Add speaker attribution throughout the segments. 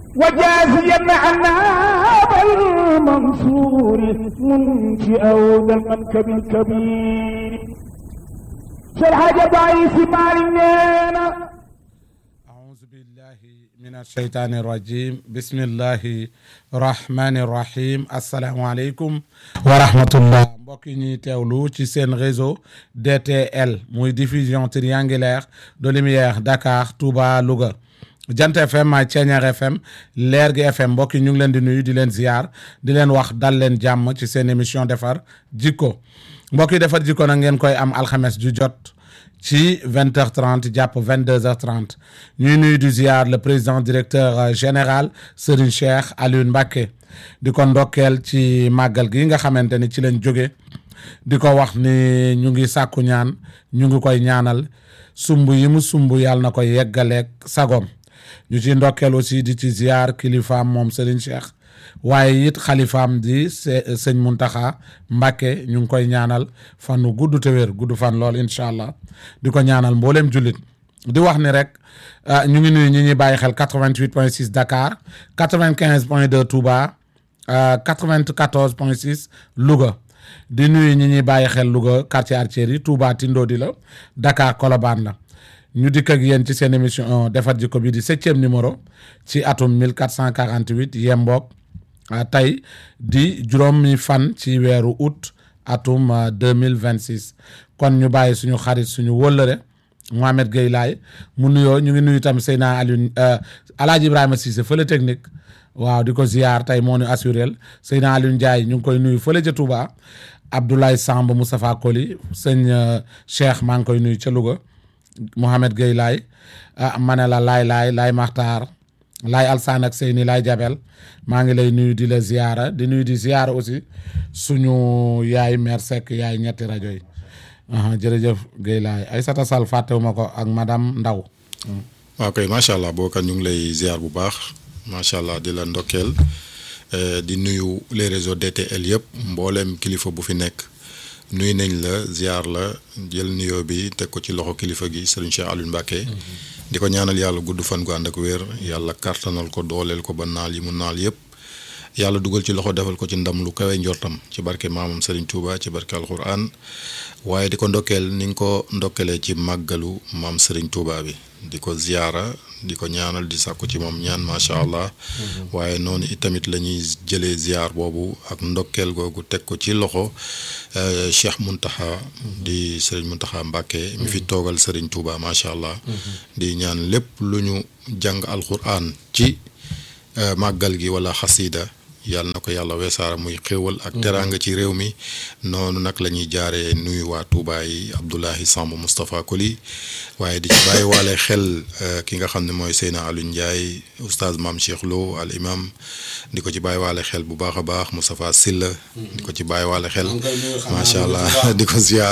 Speaker 1: وجازيا عنا بالمنصور منشئا المنكب الكبير شرح ضعيف مالنا
Speaker 2: أعوذ بالله من الشيطان الرجيم بسم الله الرحمن الرحيم السلام عليكم ورحمة الله mbokk yi ñuy teewlu ci seen réseau DTL muy diffusion triangulaire de lumière Dakar Touba Louga Jant FM ak Ceeñeer FM Leer gi FM mbokk yi ñu ngi leen di nuyu di leen ziar di leen wax dal leen jàmm ci seen émission defar jikko mbokk yi defar jikko nag ngeen koy am alxames ju jot ci vingt heures trente jàpp vingt deux heures trente ñuy nuyu di ziar le président directeur général Serigne Cheikh Alioune Mbacké di ko ndokkeel ci màggal gi nga xamante ni ci leen jóge di ko wax ni ñu ngi sàkku ñaan ñu ngi koy ñaanal sumb yi mu sumb yàlla na ko yeggaleeg sagom ñu ci ndokkeel aussi di ci ziar kilifaam moom Serigne Cheikh waaye it xalifaam di sëñ Muntaxa Mbàkke ñu ngi koy ñaanal fan wu gudd te wér gudd fan lool incha allah di ko ñaanal mbooleem jullit di wax ni rek ñu ngi nuyu ñi ñuy bàyyi xel 88 point 6 Dakar 95 point 2 Touba 94 point 6 Louga di nuyu ñi ñuy bàyyi xel Louga quartier Artier yi Touba Tindodi la Dakar Colobane la ñu dikk ak yéen ci seen émission defar jikko bi di septième numéro ci atum 1448 yemboog tey di juróomi fan ci weeru août atum 2026 kon ñu bàyyi suñu xarit suñu wëllëre Mohamed Gueye Laye mu nuyoo ñu ngi nuyu tam Seyna Alioune Alaaji Ibrahima Cissé fële technique waaw di ko ziar tey moo ñu assurel Seyna Alioune Ndiaye ñu ngi koy nuyu fële ca Touba Abdoulaye Samb Moustapha Koli sëñ Cheikh maa ngi koy nuyu ca Louga Mohamed Gueye Laye ah ma ne la Laay Laay Laay Maxtaar Laay Alsaan ak Seyni Laay Jabel maa ngi lay nuyu di la ziara di nuyu di ziara aussi suñu yaay mère Seck yaay ñetti rajo yi jërëjëf Guèye laay Aïssata Sall fàttewuma ko ak madame Ndaw
Speaker 3: waaw kay macha allah bookat ñu ngi lay ziar bu baax macha allah di la ndokkeel di nuyu les réseaux DTL yëpp mbooleem kilifa bu fi nekk nuyu nañ la ziar la jël nuyoo bi teg ko ci loxo kilifa gi Serigne Cheikh Alioune Mbacké di ko ñaanal yàlla gudd fan gu ànd ak wér yàlla kartanal ko dooleel ko ba naal yi mu naal yëpp yàlla dugal ci loxo defal ko ci ndam lu kawe njortam ci barke maamam Serigne Touba ci barke alquran waaye di ko ndokkeel ni nga ko ndokkeelee ci màggalu maam Serigne Touba bi di ko ziyaara di ko ñaanal di sàkku ci moom ñaan macha allah waaye noonu itamit la ñuy jëlee ziyaar boobu ak ndokkeel googu teg ko ci loxo Cheikh Muntaxa di Serigne Muntaxa Mbàkke mi fi toogal Serigne Touba macha allah di ñaan lépp lu ñu jàng alquran ci màggal gi wala xasida yàlla na ko yàlla weesaara muy xéwal ak teraanga ci réew mi noonu nag la ñuy jaaree nuyu waa Touba yi Abdoulahi Samb Moustapha Koli waaye di ci bàyyi waale xel ki nga xam ne mooy Seyna Alioune Ndiaye oustaz Maam Cheikh Lo al imam di ko ci bàyyi waale xel bu baax a baax Moustapha Silla di ko ci bàyyi waale xel macha allah di ko ziar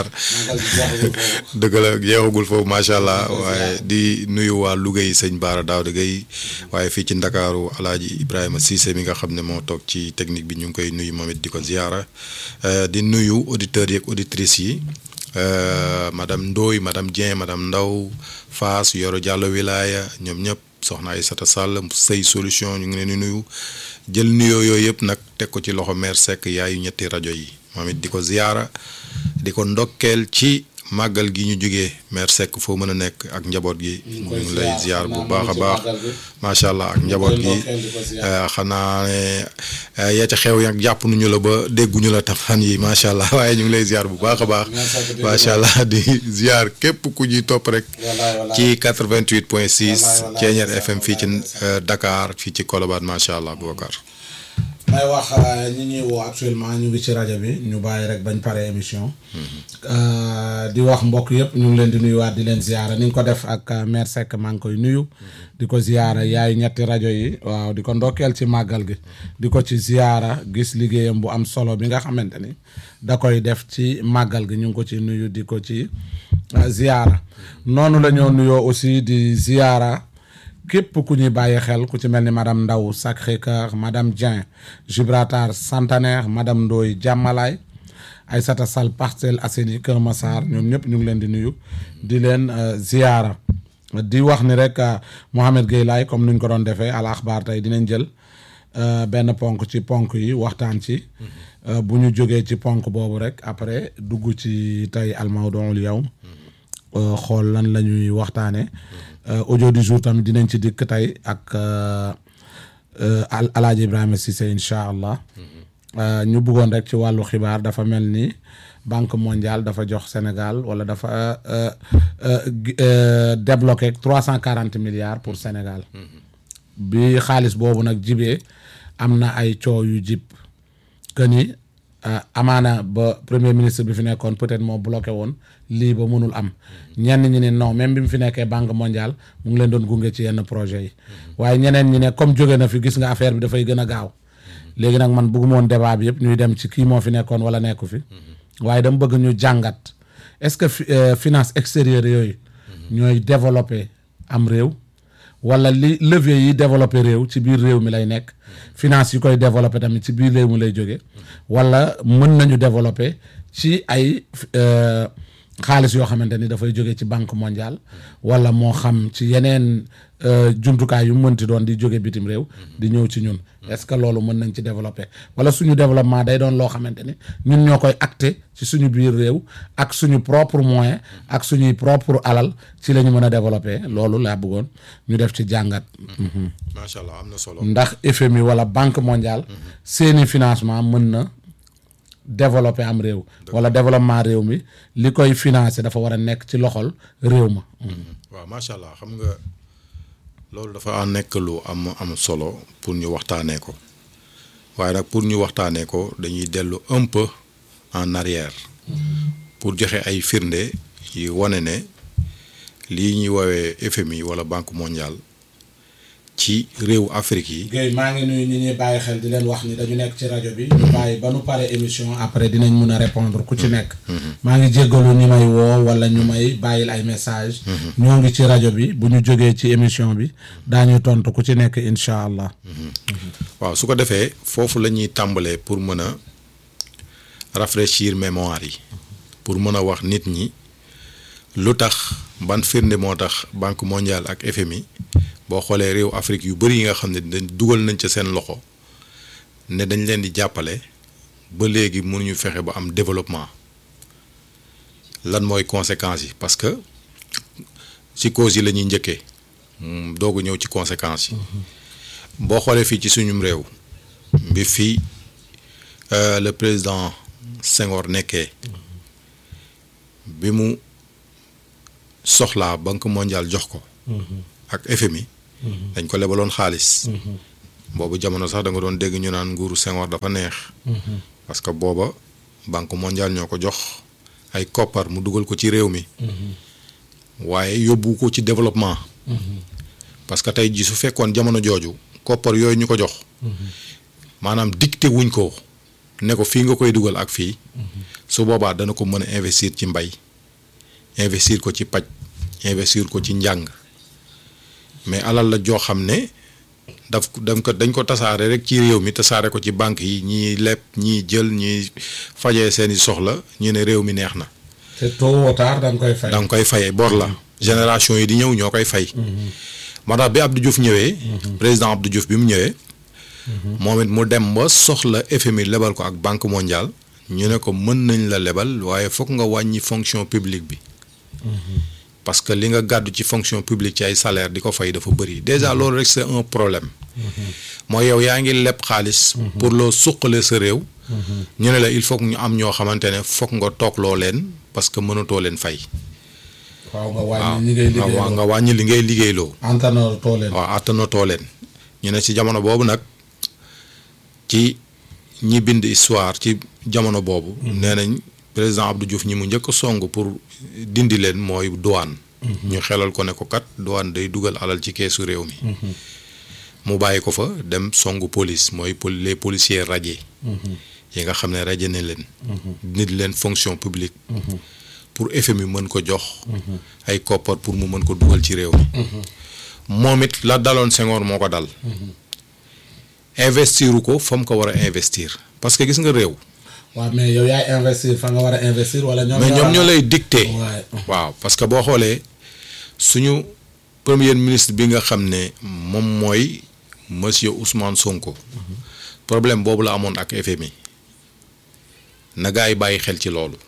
Speaker 3: dëgg la yeexagul foofu macha allah waaye di nuyu waa Louga yi sëñ Baara Daawda Gueye waaye fii ci Ndakaaru Alaaji Ibrahima Cissé mi nga xam ne moo toog ci technique bi ñu ngi koy nuyu moom it di ko ziara di nuyu auditeurs yi ak auditrices yi madame Ndoye madame Dieng madame Ndaw Faas Yoro Diallo Wilaya ñoom ñëpp soxna Aïssata Sall say solution ñu ngi leen di nuyu jël nuyoo yooyu yëpp nag teg ko ci loxo mère Seck yaayu ñetti rajo yi moom it di ko ziara di ko ndokkeel ci màggal gi ñu jógee mère Seck foo mën a nekk ak njaboot gi ñu ngi lay ziar bu baax a baax macha allah ak njaboot gi xanaa ne yaa ca xew yak jàpp nuñu la ba dégguñu la tafan yi macha allah waaye ñu ngi lay ziar bu baax a baax macha allah di ziar képp ku ñuy topp rek ci 88 point 6 Ceeñeer FM fii ci Dakar fii ci Colobane macha allah Boubacar
Speaker 2: may wax ñi ñuy woo actuellement ñu ngi ci rajo bi ñu bàyyi rek bañ pare émission di wax mbokk yëpp ñu ngi leen di nuyuwaat di leen ziyaara ni nga ko def ak mère Seck maa ngi koy nuyu di ko ziyaara yaayu ñetti rajo yi waaw di ko ndokkeel ci màggal gi di ko ci ziyaara gis liggéeyam bu am solo bi nga xamante ni da koy def ci màggal gi ñu ngi ko ci nuyu di ko ci ziyaara noonu la ñoo nuyoo aussi di ziyaara képp ku ñuy bàyyi xel ku ci mel ni madame Ndaw Sacré-Cœur madame Dieng Gibraltar Centenaire madame Ndoye Jàmmalaay Aïssata Sall Parcelles Assainies Kër Massar ñoom ñëpp ñu ngi leen di nuyu di leen ziyaara di wax ni rek ah, Mohamed Gueye laay comme nuñ ko doon defee al axbaar tey dinañ jël euh, benn ponk ci ponk yi waxtaan ci Euh, bu ñu jógee ci ponk boobu rek après dugg ci tey al mawduul yawm euh, xool lan la ñuy waxtaanee Euh, audio du jour tamit dinañ ci dikk tey ak euh, euh, al alaaji Ibrahima Cissé incha allah Euh, ñu bëggoon rek ci wàllu xibaar dafa mel ni banque mondiale dafa jox Sénégal wala dafa euh, euh, gi- euh, débloqué trois cent quarante milliards pour Sénégal bi xaalis boobu nag jibee am na ay coow yu jib que ni ah, amaana ba premier ministre bi fi nekkoon peut-être moo bloqué woon lii ba mënul am ñenn ñi ne non même bi mu fi nekkee banque mondiale mu ngi leen doon gunge ci yenn projet yi waaye ñeneen ñi ne comme jóge na fi gis nga affaire bi dafay gën a gaaw léegi nag man bëgguma woon débat bi yëpp ñuy dem ci kii moo fi nekkoon wala nekku fi waaye dama bëgg ñu jàngat est-ce que fi- euh, finance extérieure yooyu ñooy développer am réew wala li levier yi développé réew ci biir réew mi lay nekk finance yi koy développé tamit ci biir réew mi lay jóge wala mën nañu développé ci ay euh, xaalis yoo xamante ni dafay jóge ci banque mondiale wala moo xam ci yeneen euh, jumtukaay yu mënti doon di jóge bitim réew di ñëw ci ñun est-ce que loolu mën nañ ci développé wala suñu développement day doon loo xamante ni ñun ñoo koy acté ci suñu biir réew ak suñu propre moyen ak suñuy propre alal ci la ñu mën a développé loolu laa bëggoon ñu def ci jàngat Mhm.
Speaker 3: macha allah am na solo.
Speaker 2: ndax FMI wala banque mondiale seeni financement mën na développer am réew wala développement réew mi li koy financer dafa war a nekk ci loxol réew ma
Speaker 3: waaw macha allah xam nga loolu dafa nekk lu am am solo pour ñu waxtaanee ko waaye nag pour ñu waxtaanee ko dañuy dellu un peu en arrière pour joxe ay firnde yi wane ne lii ñuy woowee FMI wala banque mondiale ci réewu Afrique yi.
Speaker 2: Guèye maa ngi nuyu ñi ñuy bàyyi xel di leen wax ni dañu nekk ci rajo bi ñu bàyyi ba nu pare émission après dinañ mun a répondre ku ci nekk maa ngi jéggalu ñi may woo wala ñu may bàyyil ay message ñoo ngi ci rajo bi bu ñu jógee ci émission bi daañu tontu ku ci nekk incha allah
Speaker 3: waaw su ko defee foofu la ñuy tàmbalee pour mën a rafraîchir mémoire yi pour mën a wax nit ñi lu tax ban firnde moo tax banque mondiale ak FMI boo xoolee réew Afrique yu bëri yi nga xam ne dañ dugal nañ ca seen loxo ne dañ leen di jàppale ba léegi mënuñu fexe ba am développement lan mooy conséquences yi parce que ci causes yi la ñuy njëkkee mm, doog a ñëw ci conséquences yi. boo xoolee fii ci suñum réew bi fii euh, le président Senghor nekkee bi mu soxlaa banque mondiale jox ko ak FMI dañ ko lebaloon xaalis boobu jamono sax da nga doon dégg ñu naan nguuru Senghor dafa neex parce que booba banque mondiale ñoo ko jox ay koppar mu dugal ko ci réew mi waaye yóbbu ko ci développement parce que tey ji su fekkoon jamono jooju koppar yooyu ñu ko jox maanaam dicté wuñ ko ne ko fii nga koy dugal ak fii su boobaa dana ko mën a investir ci mbay investir ko ci paj investir ko ci njàng mais alal la joo xam ne daf dañ ko dañ ko tasaare rek ci réew mi tasaare ko ci banque yi ñii leb ñii jël ñii fajee seeni soxla ñu ne réew mi neex na
Speaker 2: te tôt ou tard da nga koy fay
Speaker 3: da nga koy fayee bor la génération yi di ñëw ñoo koy fay moo tax bi Abdou Diouf ñëwee président Abdou Diouf bi mu ñëwee moom it mu dem ba soxla FMI lebal ko ak banque mondiale ñu ne ko mën nañ la lebal waaye foog nga wàññi fonction publique bi parce que li nga gàddu ci fonction publique ci ay salaire di ko fay dafa bëri déjà loolu rek c'est un problème mooy yow yaa ngi leb xaalis pour loo suqale sa réew ñu ne la il faut que ñu am ñoo xamante ne foog nga toog loo leen parce que mënatoo leen fay
Speaker 2: waaw nga
Speaker 3: waaw
Speaker 2: wàññi ñi ngay liggéey
Speaker 3: nga nga wàññi li ngay liggéeyloo
Speaker 2: entanor too leen
Speaker 3: waaw attanatoo leen ñu ne ci jamono boobu nag ci ñi bind histoire ci jamono boobu nee nañ président Abdou Diouf ñi mu njëkk a song pour dindi leen mooy douane ñu xelal ko ne ko kat douane day dugal alal ci keesu réew mi mu bàyyi ko fa dem songu police mooy pol- les policiers radiés yi nga xam ne radié ne leen nit leen fonction publique pour FMI mën ko jox ay koppar pour mu mën ko dugal ci réew mi moom it la daloon Senghor moo ko dal investiru ko fa mu ko war a investir parce que gis nga réew
Speaker 2: waaw mais yow yaay investir fa nga war a investir wala ñoom
Speaker 3: mais ñoom ñoo
Speaker 2: war a-
Speaker 3: lay dicté
Speaker 2: Ouais.
Speaker 3: waaw parce que boo xoolee suñu premier ministre bi nga xam ne moom mooy monsieur Ousmane Sonko problème boobu la amoon ak FMI na gaa yi bàyyi xel ci loolu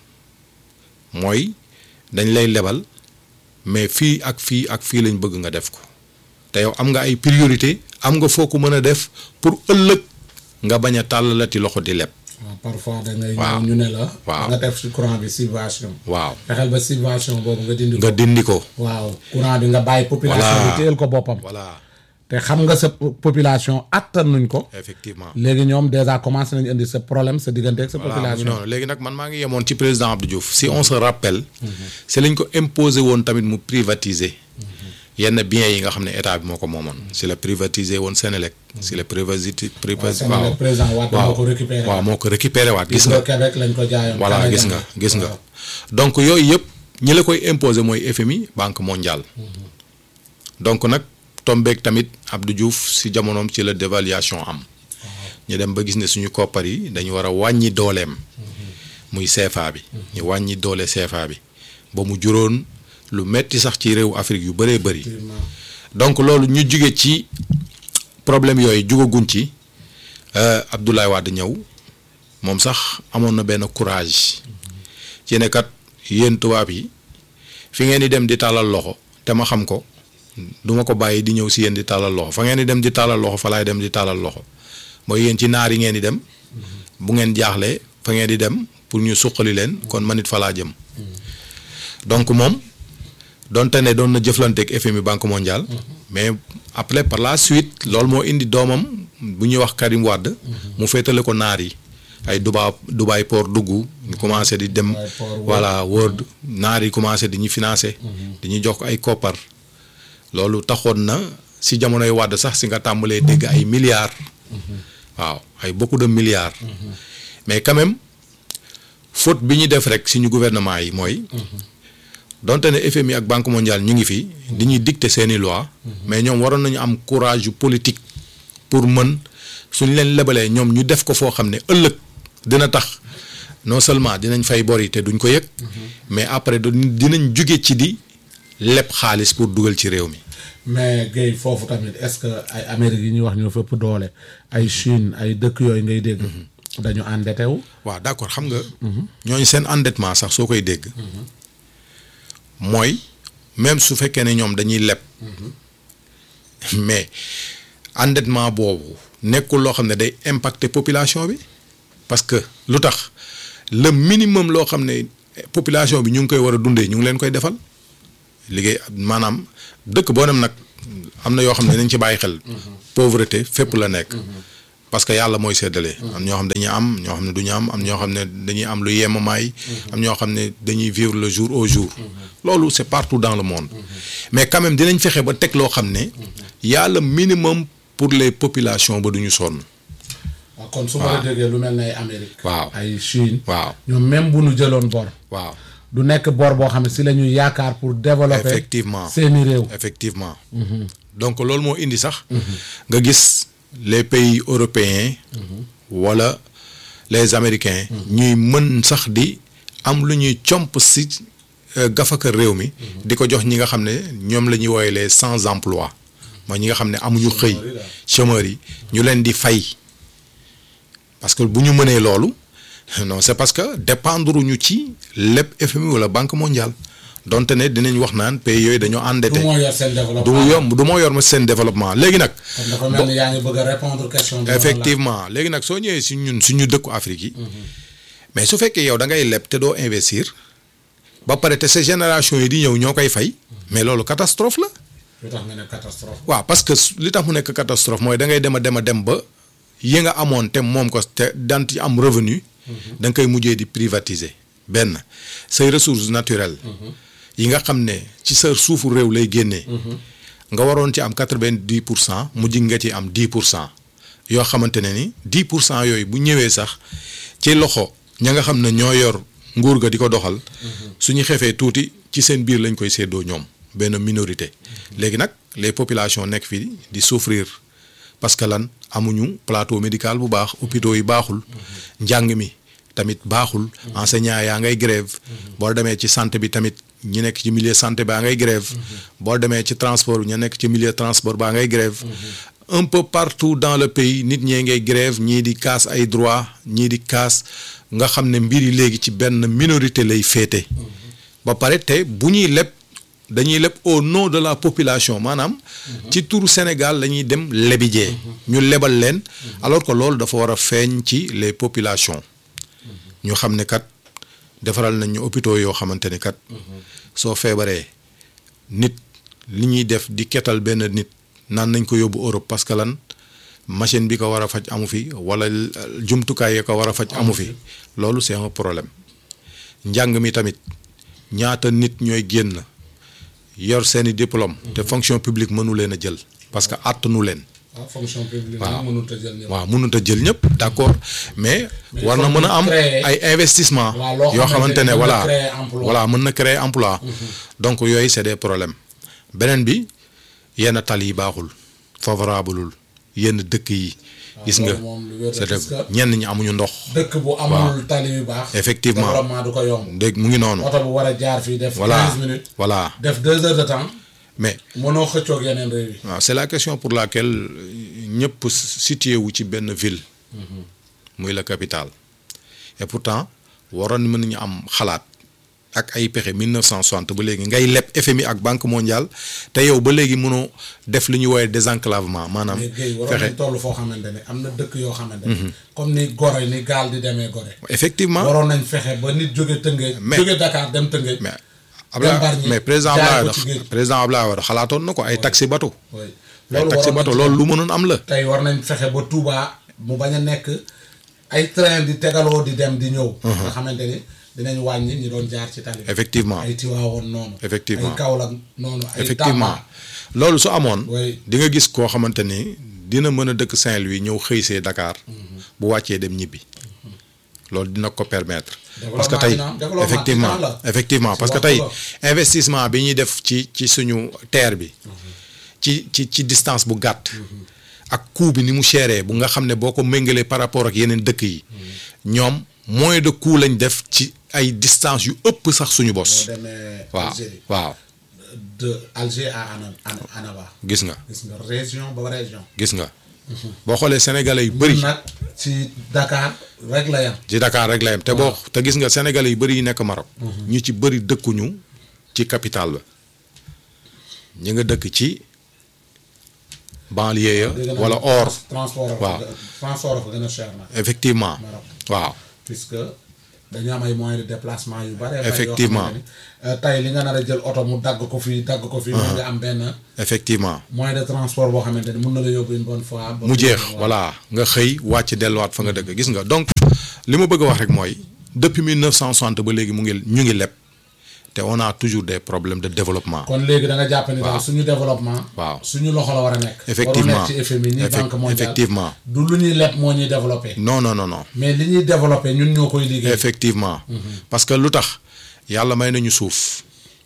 Speaker 3: mooy dañ lay lebal mais fii ak fii ak fii lañ bëgg nga def ko te yow am nga ay priorité am nga foo ko mën a def pour ëllëg nga bañ a tàllalati loxo di leb.
Speaker 2: waaw parfois da ngay
Speaker 3: waaw
Speaker 2: ñëw ñu ne la.
Speaker 3: waaw
Speaker 2: nga def ci courant bi subvention.
Speaker 3: waaw
Speaker 2: fexeel ba subvention boobu nga dindi ko.
Speaker 3: nga dindi ko.
Speaker 2: waaw courant bi nga bàyyi population
Speaker 3: Voilà.
Speaker 2: bi téyel ko boppam.
Speaker 3: voilà
Speaker 2: te xam nga sa po- population attan nuñ ko.
Speaker 3: effectivement.
Speaker 2: léegi ñoom déjà commencé nañu indi sa problème sa diggante ak sa
Speaker 3: voilà
Speaker 2: population.
Speaker 3: non léegi nag man maa ngi yemoon ci président Abdou Diouf si on se rappelle. si lañ ko imposé woon tamit mu privatiser. yenn biens yi nga xam ne état bi moo ko moomoon. si la privatiser woon Sénélec. si la privatisé
Speaker 2: waaw
Speaker 3: privatiser
Speaker 2: Sénégal président Wade moo ko récupéré.
Speaker 3: waaw moo ko récupéré waat gis
Speaker 2: gis
Speaker 3: nga.
Speaker 2: nga Québec lañ ko jaayoon.
Speaker 3: voilà
Speaker 2: Canada
Speaker 3: gis nga gis nga
Speaker 2: waaw.
Speaker 3: donc yooyu yëpp ñi la koy imposer mooy FMI banque mondiale donc nag tombeek tamit Abdou Diouf si jamonoom ci la dévaluation am ñu dem ba gis ne suñu koppar yi dañu war a wàññi dooleem muy CFA bi ñu wàññi doole CFA bi ba mu juróon lu metti sax ci réew Afrique yu bëree bëri
Speaker 2: Effectivement.
Speaker 3: donc loolu ñu jóge ci problème yooyu jugaguñ ci euh, Abdoulaye Wade ñëw moom sax amoon na benn courage ci ne kat yéen tubaab yi fi ngeen di dem di tàllal loxo te ma xam ko du ma ko bàyyi di ñëw si yéen di tàllal loxo fa ngeen di dem di tàllal loxo fa laay dem di tàllal loxo mooy yéen ci naar yi ngeen di dem bu ngeen jaaxlee fa ngeen di dem pour ñu suqali leen kon man it fa laa jëm donc moom donte ne doon na jëflanteeg FMI banque mondiale mais après par la suite loolu moo indi doomam bu ñuy wax Karim Wade mu féetale ko naar yi ay Dubai Dubai port dugg ñu commencé di dem
Speaker 2: Dubai port wër.
Speaker 3: voilà wër naar yi commencé di ñu financé di ñu jox ko ay koppar loolu taxoon na si jamonoy Wade sax si nga tàmbalee dégg ay milliards waaw ay beaucoup de milliards mais quand même faute bi ñu def rek suñu gouvernement yi mooy donte ne FMI ak Banque mondiale ñu ngi fi di ñuy dicter seeni loi mais ñoom waroon nañu am courage yu politique pour mën suñ leen lebalee ñoom ñu def ko foo xam ne ëllëg dina tax non seulement dinañ fay bor yi te duñ ko yëg mais après du- dinañ jóge ci di leb xaalis pour dugal ci réew mi
Speaker 2: mais Guèye foofu tamit est-ce que ay Amérique yi ñuy wax ñoo fépp doole ay Chine ay dëkk yooyu ngay dégg. dañu endetté wu.
Speaker 3: waaw d'accord xam nga ñooñu seen endettement sax soo koy dégg mooy même su fekkee ne ñoom dañuy leb mais endettement boobu nekkul loo xam ne day impacter population bi parce que lu tax le minimum loo xam ne population bi ñu ngi koy war a dundee ñu ngi leen koy defal liggéey maanaam dëkk boo dem nag am na yoo xam ne nañ ci bàyyi xel pauvreté fépp la nekk parce que yàlla mooy séddale am ñoo xam ne dañuy am ñoo xam ne du ñu am am ñoo xam ne dañuy am lu yemamaay am ñoo xam ne dañuy vivre le jour au jour loolu c'est partout dans le monde mais quand même dinañ fexe ba teg loo xam ne yàlla minimum pour les populations ba du ñu sonn
Speaker 2: waaw kon su ma la déggee lu mel ne ay Amérique.
Speaker 3: waaw
Speaker 2: ay Chine.
Speaker 3: waaw
Speaker 2: ñoom même bu ñu jëloon bor.
Speaker 3: waaw
Speaker 2: du nekk bor boo xam ne si la ñuy yaakaar pour développer.
Speaker 3: Effectivement.
Speaker 2: seeni réew.
Speaker 3: effectivement donc loolu moo indi sax nga gis les pays européens wala les américains ñuy mën sax di am lu ñuy comp si euh, gafaka réew mi di ko jox ñi nga xam ne ñoom la ñuy woowee les sans emploi mooy ñi nga xam ne amuñu xëy chômeurs yi ñu leen di fay parce que bu ñu mënee loolu non c'est parce que dépendre ñu ci lépp FMI wala Banque mondiale donte ne dinañ wax naan pays yooyu dañoo endetté
Speaker 2: du moo yor seen développement.
Speaker 3: du yomb du moo yor ma seen développement léegi nag
Speaker 2: kon dafa mel ni yaa ngi bëgg a répondre question bi.
Speaker 3: effectivement léegi nag soo ñëwee si ñun suñu dëkku Afrique yi mais su fekkee yow da ngay leb te doo investir ba pare te ces génération yi di ñëw ñoo koy fay mais loolu catastrophe la
Speaker 2: lu tax nga ne catastrophe.
Speaker 3: waaw parce que su- li tax mu nekk catastrophe mooy da ngay dem a dem a dem ba yi nga amoon te moom ko te daan ci am revenu da nga koy mujjee di privatiser benn say ressources naturelles yi nga xam ne ci sa suufu réew lay génnee nga waroon ci am quatre-vingt-dix pour cent mujj nga ci am dix pour cent yoo xamante ne ni dix pour cent yooyu bu ñëwee sax ci loxo ña nga xam ne ñoo yor nguur ga di ko doxal suñu xefee tuuti ci seen biir lañ koy séddoo ñoom benn minorité léegi nag les populations nekk fii di souffrir parce que lan amuñu plateau médical bu baax hôpitaux yi baaxul njàng mi tamit baaxul enseignant yaa ngay grève boo demee ci santé bi tamit ñi nekk ci milieu santé baa ngay grève boo demee ci transport ña nekk ci milieu transport baa ngay grève un peu partout dans le pays nit ñee ngay grève ñii di kaas ay droit ñii di kaas nga xam ne mbir yi léegi ci benn minorité lay féete ba pare te bu ñuy leb dañuy leb au nom de la population maanaam ci turu Sénégal la ñuy dem lebijee ñu lebal leen alors que loolu dafa war a feeñ ci les populations ñu xam ne kat defaral nañ ñu hôpitaux yoo xamante ne kat soo feebaree nit li ñuy def di ketal benn nit naan nañ ko yóbbu Europe parce que lan machine bi ko war a faj amu fi wala jumtukaay yi ko war a faj amu fi loolu c'est un problème njàng mi tamit ñaata nit ñooy génn yor seeni diplôme te fonction publique mënu leen a jël parce que àttanu leen
Speaker 2: waaw fonction publique
Speaker 3: waaw
Speaker 2: mënut a jël ñëpp.
Speaker 3: waaw mënut a jël ñëpp d'accord mais
Speaker 2: Mais
Speaker 3: war
Speaker 2: il
Speaker 3: na
Speaker 2: faut
Speaker 3: mën a
Speaker 2: ñu
Speaker 3: am
Speaker 2: créer-
Speaker 3: ay investissement
Speaker 2: waaw loo
Speaker 3: yoo
Speaker 2: xamante
Speaker 3: xamante
Speaker 2: ne
Speaker 3: ne
Speaker 2: mën na
Speaker 3: voilà
Speaker 2: créer emploi.
Speaker 3: voilà mën na créer emploi donc yooyu c'est des problèmes beneen bi yenn tali yi baaxul favorableul yenn dëkk yi gis nga
Speaker 2: loolu moom lu wér la,
Speaker 3: c'est
Speaker 2: parce que-
Speaker 3: ñenn ñi amuñu ndox
Speaker 2: dëkk bu amul tali yu baax.
Speaker 3: Effectivement.
Speaker 2: développement du ko yomb.
Speaker 3: dégg mu ngi noonu
Speaker 2: oto bu war a jaar fii def.
Speaker 3: voilà
Speaker 2: 15 minutes
Speaker 3: voilà
Speaker 2: def 2 heures de temps
Speaker 3: mais
Speaker 2: mënoo xëccoog yeneen réew yi.
Speaker 3: waaw c'est la question pour laquelle ñëpp situé wu ci benn ville muy la capitale et pourtant waroon mën nañu am xalaat ak ay pexe 1960 ba léegi ngay leb FMI ak Banque mondiale te yow ba léegi mënoo def li ñuy woowee désenclavement maanaam
Speaker 2: mais Guèye waroon
Speaker 3: fexe
Speaker 2: nañ toll foo xamante ne am na dëkk yoo xamante ne. comme ni Gorée ni gaal di demee Gorée.
Speaker 3: effectivement
Speaker 2: waroon nañ fexe ba nit jóge Tëngéej.
Speaker 3: Mais-
Speaker 2: jóge Dakar dem Tëngéej.
Speaker 3: mais Abdoulaye
Speaker 2: Bargny,
Speaker 3: mais président
Speaker 2: jaay
Speaker 3: Abdoulaye
Speaker 2: ko ci géej.
Speaker 3: Wade président Abdoulaye Wade xalaatoon na ko ay taxi bateau
Speaker 2: oui
Speaker 3: ay taxi
Speaker 2: waroon
Speaker 3: bateau
Speaker 2: nañ
Speaker 3: loolu lu mënoon am la
Speaker 2: tey war nañ fexe ba Touba mu bañ a nekk ay train di tegaloo di dem di ñëw. nga xamante ni dinañ wàññi ñi doon jaar ci tali. bi.
Speaker 3: effectivement
Speaker 2: ay Tiwaawoon noonu.
Speaker 3: Effectivement.
Speaker 2: ay Kaolack noonu. ay
Speaker 3: effectivement
Speaker 2: Tamba.
Speaker 3: loolu su amoon
Speaker 2: Oui.
Speaker 3: di nga gis koo xamante ni dina mën a dëkk Saint-Louis ñëw xëy see Dakar bu wàccee dem ñibbi loolu dina ko permettre parce que tey
Speaker 2: dina am, développement
Speaker 3: effectivement
Speaker 2: dina la.
Speaker 3: effectivement
Speaker 2: Si
Speaker 3: parce que
Speaker 2: waxtu
Speaker 3: tey investissement bi ñuy def ci ci suñu terre bi ci ci ci distance bu gàtt ak coût bi ni mu chéré bu nga xam ne boo ko méngalee par rapport ak yeneen dëkk yi ñoom moins de coût lañ def ci ay distance yu ëpp sax suñu
Speaker 2: boo
Speaker 3: bos
Speaker 2: demee
Speaker 3: waaw
Speaker 2: Algérie
Speaker 3: waaw
Speaker 2: de Alger à Ana Ana Annaba.
Speaker 3: gis nga
Speaker 2: gis nga région ba région.
Speaker 3: gis nga boo xoolee sénégalais yu bëri
Speaker 2: ñun nag ci Dakar rek la yam.
Speaker 3: ci Dakar rek la yem te boo te gis nga sénégalais yu bëri yi nekk Maroc ñu ci bëri dëkkuñu ci capitale ba ñi nga dëkk ci banlieue ya
Speaker 2: dégg naa
Speaker 3: wala
Speaker 2: ne
Speaker 3: or
Speaker 2: trans- transport
Speaker 3: waaw.
Speaker 2: waaw transport fa gën a cher nag.
Speaker 3: effectivement
Speaker 2: Maroc.
Speaker 3: waaw
Speaker 2: puisque dañu am ay moyens de déplacement yu bare.
Speaker 3: Effectivement.
Speaker 2: tey li nga nar a jël oto mu dagg ko fii dagg ko fii. mën nga am benn
Speaker 3: effectivement
Speaker 2: moyen de transport boo xamante ni mun na la yóbbu une bonne fois. ba
Speaker 3: mu
Speaker 2: fii,
Speaker 3: jeex
Speaker 2: waaw.
Speaker 3: voilà nga xëy wàcc delluwaat fa nga dëkk gis nga donc li ma bëgg a wax rek mooy depuis 1960 ba léegi mu ngi ñu ngi leb te on a toujours des problèmes de développement
Speaker 2: kon léegi da nga jàpp ni daal suñu développement.
Speaker 3: Waaw.
Speaker 2: suñu loxo la war a nekk.
Speaker 3: Effectivement.
Speaker 2: waru nekk ci FMI ni
Speaker 3: Effec-
Speaker 2: banque mondiale.
Speaker 3: effectivement.
Speaker 2: du lu ñuy leb moo ñuy développé.
Speaker 3: non non non non
Speaker 2: mais li ñuy développé ñun ñoo koy liggéey.
Speaker 3: effectivement parce que lu tax yàlla may nañu suuf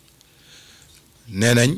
Speaker 3: nee nañ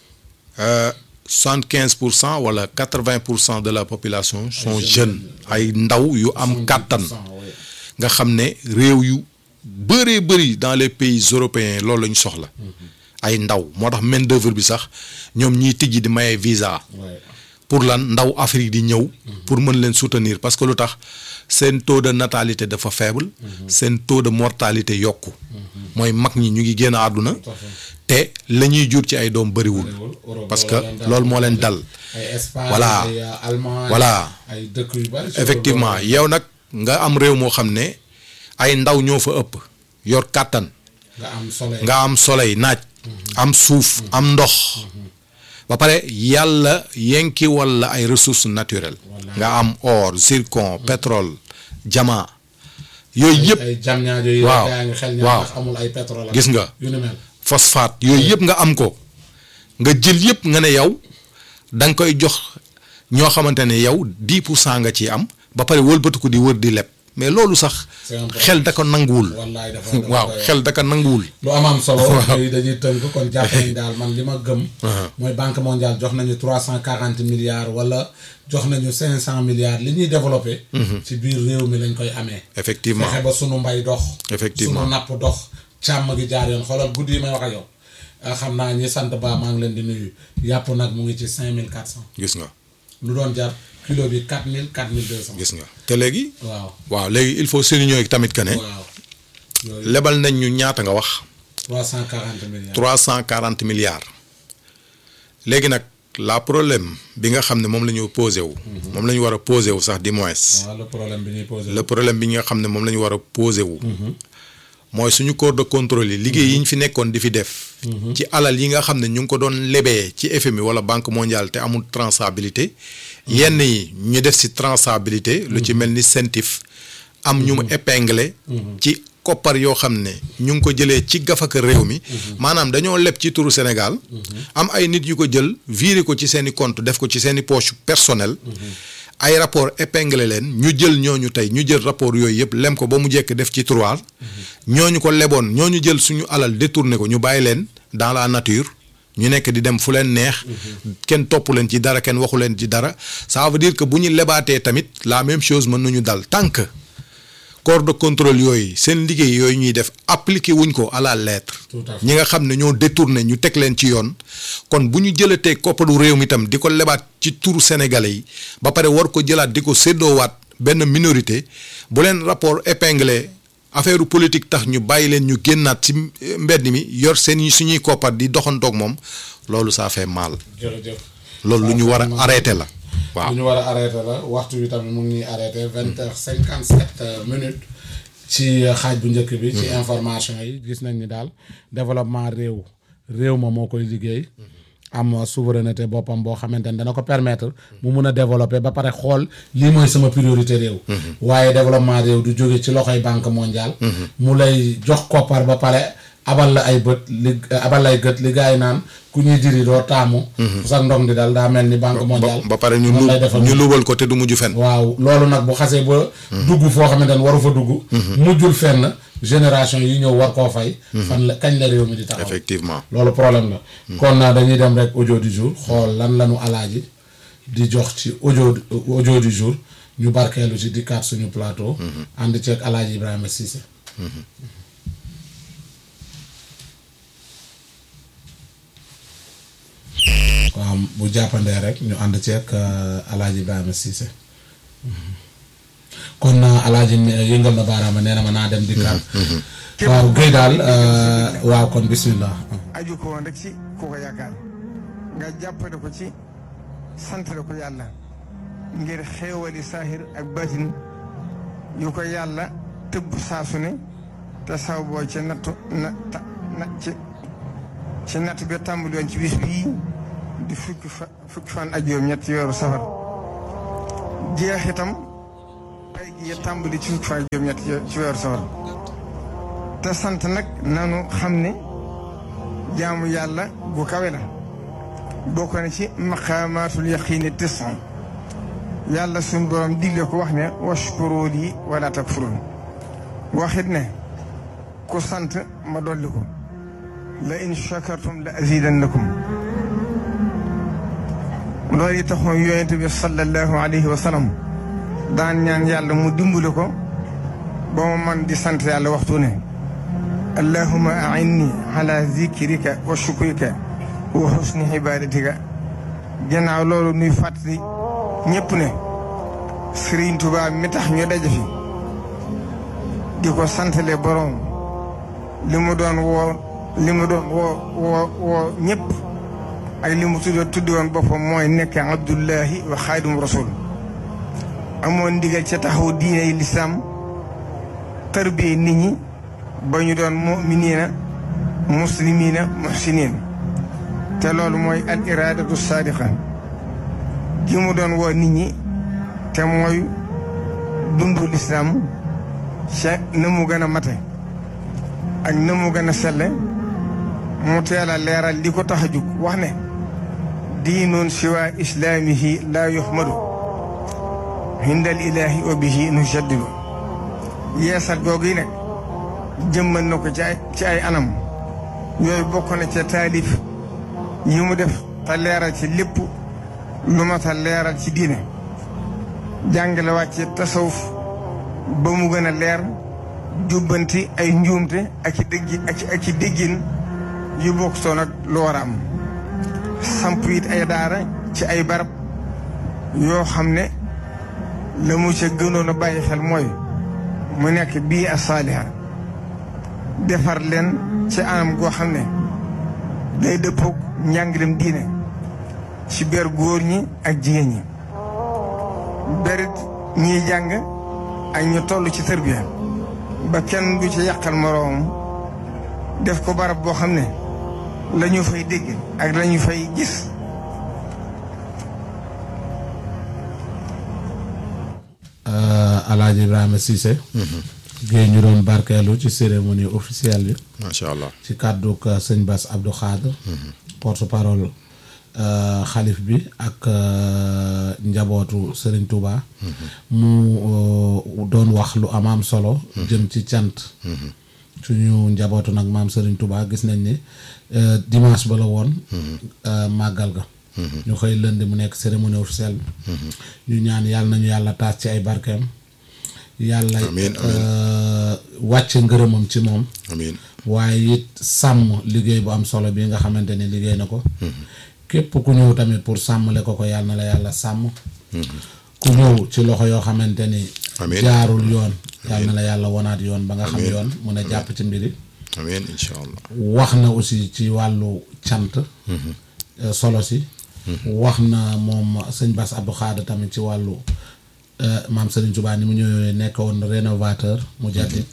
Speaker 3: soixante quinze pour cent wala quatre vingt pour cent de la population sont jeunes ay ndaw yu am kàttan nga xam ne réew yu bëree bëri dans les pays européens loolu la ñu soxla ay ndaw moo tax main d'œuvre bi sax ñoom ñiy tijji di maye visa
Speaker 2: Ouais.
Speaker 3: pour lan ndaw Afrique di ñëw pour mën leen soutenir parce que lu tax seen taux de natalité dafa faible seen taux de mortalité yokku mooy mag ñi ñu ngi génn àdduna te la ñuy jur ci ay doom bëriwul
Speaker 2: Europe
Speaker 3: parce que
Speaker 2: loolu leen dal.
Speaker 3: loolu moo leen dal
Speaker 2: ay Espagne
Speaker 3: Voilà.
Speaker 2: ay euh, Allemagne
Speaker 3: Voilà.
Speaker 2: ay dëkk yu bari.
Speaker 3: effectivement yow nag nga am réew moo xam ne ay ndaw ñoo fa ëpp yor kàttan
Speaker 2: nga am soleil.
Speaker 3: nga am soleil naaj am suuf am ndox ba pare yàlla yenki walla ay ressources naturelles nga am or zircon pétrole diamant yooyu yëpp
Speaker 2: ay jam ñaajo yi.
Speaker 3: waaw.
Speaker 2: yaa ngi xel
Speaker 3: waaw.
Speaker 2: ñaar ndax amul ay pétrole. ak
Speaker 3: Gis nga.
Speaker 2: yu ni mel.
Speaker 3: phosphate yooyu yëpp nga am ko nga jël yëpp nga ne yow da nga koy jox ñoo xamante ne yow 10 pour cent nga ci am ba pare wëlbatiku di wër di leb mais loolu sax
Speaker 2: C'est un problème.
Speaker 3: xel da ko nanguwul
Speaker 2: wallaay dafa dafa
Speaker 3: waaw
Speaker 2: doy waar.
Speaker 3: xel da ko nanguwul
Speaker 2: lu am am solo. yooyu dañuy tënk kon jàpp nañu daal man li ma gëm. mooy banque mondiale jox nañu trois cent quarante milliards wala jox nañu cinq cent milliards li ñuy développé. ci biir réew mi lañ koy amee.
Speaker 3: effectivement
Speaker 2: fexe ba sunu mbay dox.
Speaker 3: Effectivement.
Speaker 2: sunu napp dox. càmm gi jaar yoon xoolal guddi yi may wax ak yow ah, xam naa ñi sant ba maa ngi leen di nuyu yàpp nag mu ngi ci cinq mille quatre cent
Speaker 3: gis nga
Speaker 2: lu doon jar kilo bi quatre mille quatre mille deux cent
Speaker 3: gis nga te léegi
Speaker 2: waaw
Speaker 3: waaw léegi il faut souligner tamit que ne
Speaker 2: waaw yooyu
Speaker 3: lebal nañ ñu ñaata nga wax
Speaker 2: trois cent quarante milliards
Speaker 3: trois cent quarante milliards léegi nag la problème bi nga xam ne moom la ñu posé wu moom la ñu war a posé wu sax di moins
Speaker 2: waaw le problème bi ñuy posé
Speaker 3: le problème bi nga xam ne moom la ñu war a posé wu mooy suñu corps de contrôle yi liggéey yi ñu fi nekkoon di fi def ci alal yi nga xam ne ñu ngi ko doon lebee ci FMI wala banque mondiale te amul traçabilité yenn yi ñu def si traçabilité lu ci mel ni CENTIF am ñu mu épinglé ci koppar yoo xam ne ñu ngi ko jëlee ci gafaka réew mi maanaam dañoo leb ci turu Sénégal am ay nit yu ko jël viré ko ci seen i compte def ko ci seen i poche personnel ay rapport épinglé leen ñu jël ñooñu tey ñu jël rapport yooyu yëpp lem ko ba mu jekk def ci tiroir ñooñu ko leboon ñooñu jël suñu alal détourné ko ñu bàyyi leen dans la nature ñu nekk di dem fu leen neex kenn topp leen ci dara kenn waxu leen ci dara ça veut dire que bu ñu lebaatee tamit la même chose mën nañu dal tant que corps de contrôle yooyu seen liggéey yooyu ñuy def appliqué wuñ ko à la lettre
Speaker 2: Tout à fait.
Speaker 3: ñi nga xam ne ñoo détourné ñu teg leen ci yoon kon bu ñu jëlatee koppalu réew mi tam di ko lebaat ci turu sénégalais yi ba pare war ko jëlaat di ko séddoowaat benn minorité bu leen rapport épinglé affaire politique tax ñu bàyyi leen ñu génnaat ci mbedd mi yor seen i suñuy koppar di doxantoog moom loolu ça fait mal
Speaker 2: jërëjëf
Speaker 3: loolu lu ñu war a arrêté la waaw
Speaker 2: lu ñu war a arrêté la waxtu bi tamit mu ngi ñuy arrêté vingt heures cinquante sept minutes ci xaaj bu njëkk bi ci information yi gis nañ ni daal développement réew réew ma moo koy liggéey am souveraineté boppam boo xamante ne dana ko permettre mu mun a développer ba pare xool lii mooy sama priorité réew waaye développement réew du jóge ci loxoy banque mondiale mu lay jox koppar ba pare abal la ay bët li abal la ay gët li gars yi naan ku ñuy diri doo taamu sax ndong di dal daa mel ni banque mondiale
Speaker 3: ba pare ñu
Speaker 2: noonu
Speaker 3: lu
Speaker 2: lay defal
Speaker 3: ñu lubal ko te du mujj fen
Speaker 2: waaw loolu nag bu xasee ba dugg foo xamante ne waru fa dugg mujjul fenn génération yi ñëw war koo fay fan la kañ la réew mi di taxaw
Speaker 3: effectivement
Speaker 2: loolu problème la kon naa dañuy dem rek audio du jour xool lan lanu alaaji di jox ci audio audio du jour ñu barkeelu ci dikkaat suñu plateau ànd ceeg alaaji Ibrahima Cissé waaw bu jàppandee rek ñu ànd ceeg alaaji Ibrahima Cissé kon naa alaaji yëngal na baaraama nee na ma naa dem dikkaat waaw Guèye daal waaw kon bismillah
Speaker 4: aju ko woon rek ci ku ko yaakaar nga jàppale ko ci santale ko yàlla ngir xéewali saahir ak baatin yu ko yàlla tëbb saasu ne te saw boo ci nattu na ta na ci ci natt bi tàmbali woon ci bis bii di fukki fa fukki fan ak juróom ñett ci weeru safar jeex itam ay gi tàmbali ci fukki fan ak juróom ñett ci weeru safar te sant nag nanu xam ne jaamu yàlla bu kawe la bokk na ci maqaamaatul yaqiini tisan yàlla suñ borom digle ko wax ne washkuru lii wala takfurun waxit ne ku sant ma dolli ko la in shakartum la azidannakum loolu yi taxoon yonent bi sallallahu alayhi wa sallam daan ñaan yàlla mu dimbali ko ba ma man di sant yàlla waxtu ne allahuma ainni ala zikrika wa shukrika wa husni ibadatika gannaaw loolu nuy fàttali ñëpp ne Sëriñ Tuubaa mi tax ñu daje fi di ko santale borom li mu doon woo li mu doon woo woo woo ñëpp ak li mu tudd tuddi woon boppam mooy nekk abdullahi wa xaadimu rasul amoon ndigal ca taxaw diine yi lislaam tarbiye nit ñi ba ñu doon muminina muslimina muhsinin te loolu mooy al iradatu saadiqa gi mu doon woo nit ñi te mooy dundu lislaam ca na mu gën a mate ak na mu gën a selle mu teel a leeral li ko tax a jug wax ne diinun siwa islaamihi laa yuhmadu hindal ilaahi wa bihi nujaddidu yeesal googu yi nag jëmmal na ko ci ay ci ay anam yooyu bokk na ca taalif yi mu def te leeral ci lépp lu ma ta leeral ci diine jàngale wàcce tasawuf ba mu gën a leer jubbanti ay njuumte ak i déggi ak i ak i déggin yu bokk soo nag lu war a am samp it ay daara ci ay barab yoo xam ne la mu ca gënoon a bàyyi xel mooy mu nekk bii a saaliha defar leen ci anam goo xam ne day dëppoog njàngalem diine ci ber góor ñi ak jigéen ñi berit ñiy jàng ak ñu toll ci tërbiya ba kenn du ci yàqal moroom def ko barab boo xam ne la ñu fay dégg ak la ñu fay gis
Speaker 2: Alaaji Ibrahima Cissé géey ñu doon barkeelu ci cérémonie officielle bi
Speaker 3: macha allah
Speaker 2: ci kàddu ak sëñ Bass Abdou Khadre porte parole xalif bi ak njabootu Serigne Touba mu doon wax lu am am solo jëm ci cant suñu njabootu nag maam Serigne Touba gis nañ ni dimanche ba la woon màggal ga ñu xëy lënd mu nekk cérémonie officielle bi ñu ñaan yàlla nañu yàlla taas ci ay barkeem yàlla
Speaker 3: Amiin,
Speaker 2: wàcce ngërëmam ci moom
Speaker 3: amiin
Speaker 2: waaye it sàmm liggéey bu am solo bi nga xamante ni liggéey na ko képp ku ñëw tamit pour sàmmale ko ko yàlla na la yàlla sàmm ku ñëw ci loxo yoo xamante ni
Speaker 3: Amiin.
Speaker 2: jaarul yoon yàlla na la yàlla wonaat yoon ba nga xam
Speaker 3: Amiin.
Speaker 2: yoon mun a jàpp ci mbiri
Speaker 3: amiin incha allah
Speaker 2: wax na aussi ci wàllu cant euh, solo si wax na moom sëñ Bass Abdou Khadre tamit ci wàllu euh, maam Serigne Touba ni mu ñëwee nekkoon rénovateur mu jaddit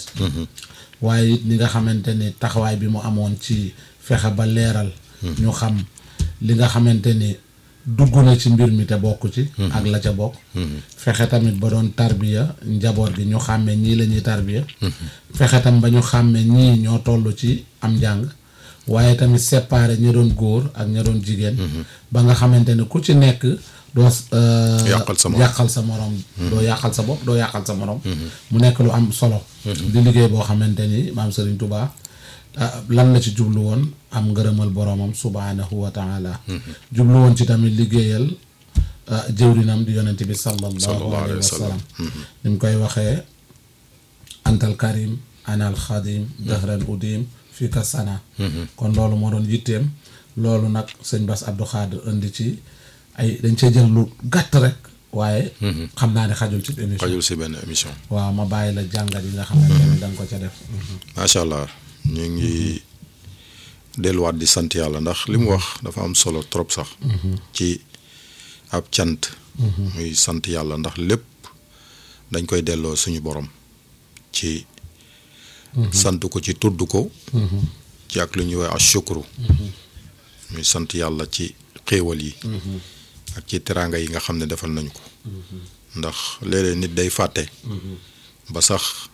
Speaker 2: waaye it ni nga xamante ni taxawaay bi mu amoon ci fexe ba leeral ñu xam li nga xamante ni dugg na ci mbir mi te bokk ci ak la ca bokk fexe tamit ba doon tarbiya njaboot gi ñu xàmmee ñii la ñuy tarbiya fexe tam ba ñu xàmmee ñii ñoo toll ci am njàng waaye tamit séparé ña doon góor ak ña doon jigéen ba nga xamante ni ku ci nekk doo euh,
Speaker 3: Yàqal sa morom.
Speaker 2: yàqal sa morom doo yàqal sa bopp doo yàqal sa morom mu nekk lu am solo di liggéey boo xamante ni maam Serigne Touba ah, lan la ci jublu woon am ngërëmal boromam subhanahu wa taala jublu woon ci tamit liggéeyal ah, jëwrinam di yonent bi sallallahu
Speaker 3: Sallallahu
Speaker 2: alayhi wa
Speaker 3: alayhi wa
Speaker 2: sallam
Speaker 3: sallam.
Speaker 2: ni mu koy waxee antal karim anal xadim dahran udim fii ka sana kon loolu moo doon yitteem loolu nag sëñ Bass Abdou Khadre indi ci ay dañ cee jël lu gàtt rek waaye xam naa ne xajul ci émission
Speaker 3: xajul si benn émission
Speaker 2: waaw ma bàyyi la jàngat yi nga xamante ni da nga ko ca def
Speaker 3: macha allah ñu ngi delluwaat di sant yàlla ndax li mu wax dafa am solo trop sax ci ab cant muy sant yàlla ndax lépp dañ koy delloo suñu borom ci sant ko ci tudd ko ci ak lu ñuy wax ashukru muy sant yàlla ci xéewal yi ak ci teraanga yi nga xam ne defal nañu ko ndax léeg-léeg nit day fàtte ba sax